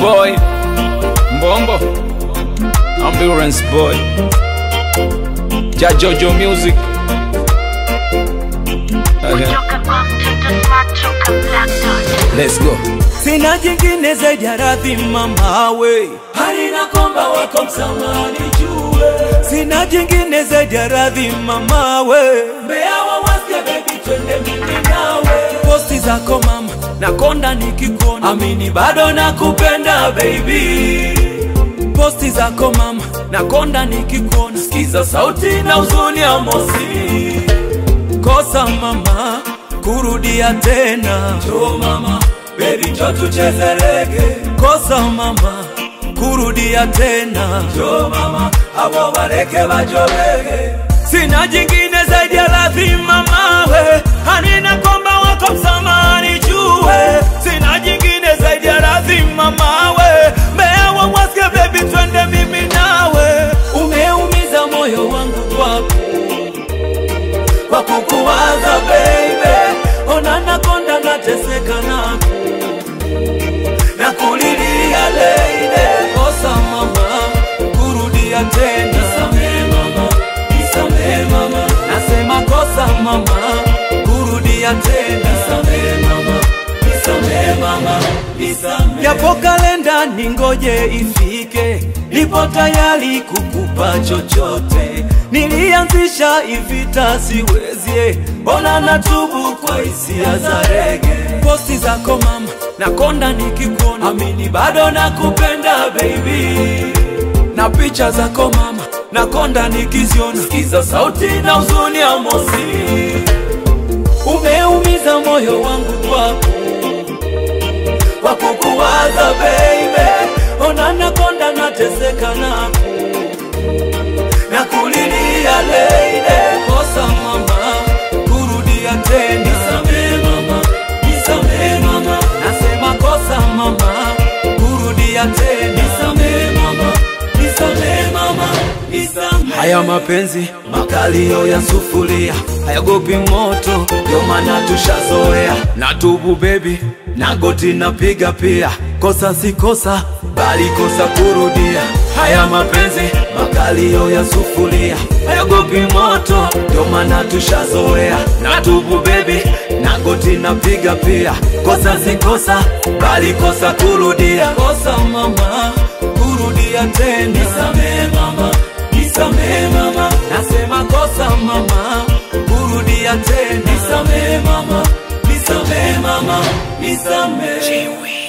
boy Mbombo Ambulance boy Jajojo music okay. Toka kwa mtoto smart toka Black Dot. Let's go sina jingine zaidi ya radhi mamawe, halina komba wako msamani jue, sina jingine zaidi ya radhi mamawe, mbea wawasikia baby, twende mimi nawe, posti zako mama nakonda nikikuona, amini bado nakupenda baby posti zako mama nakonda nikikuona, sikiza sauti na uzuni ya mosi kosa mama kurudia tena jo mama bebi njo tucheze rege kosa mama kurudia tena jo mama abo bareke bajobege sina jingine zaidi ya lazima mawe hanina komba wako msamani jue sina jingine zaidi ya lazima mawe mbea wawasike bebi twende mimi nawe umeumiza moyo wangu kwako kwa kukuwaza baby, ona nakonda nateseka nako na kulilia leile, kosa mama, kurudia tena, nisamee mama, nisamee mama, nasema kosa mama, kurudia tena, nisamee mama, nisamee mama, nisamee. Yapo kalenda ningoje ifike, nipo tayari kukupa chochote. Nilianzisha ivita siwezi, mbona natubu kwa hisia za rege. Posti zako mama, nakonda nikikuona, amini bado nakupenda baby na picha zako mama nakonda nikiziona, sikiza sauti na huzuni ya mosi, umeumiza moyo wangu kwako kwa kukuwaza baby, ona nakonda nateseka nako na kulilia leile, kosa mama, kurudia tena, nisamee mama, nisamee mama, nasema kosa mama, kurudia tena, nisamee mama, nisamee mama, nisamee. Haya mapenzi makalio ya sufuria hayagopi moto, ndio maana tushazoea. Natubu baby, na goti napiga pia, kosa si kosa, bali kosa kurudia. Haya mapenzi makalio ya sufuria hayagopi moto, ndio maana tushazoea. Natubu baby, na goti napiga pia, kosa si kosa, bali kosa kurudia. Kosa mama, kurudia tena, nisamee mama, nisamee mama, nasema kosa mama, kurudia tena, nisamee mama, nisamee mama, nisamee.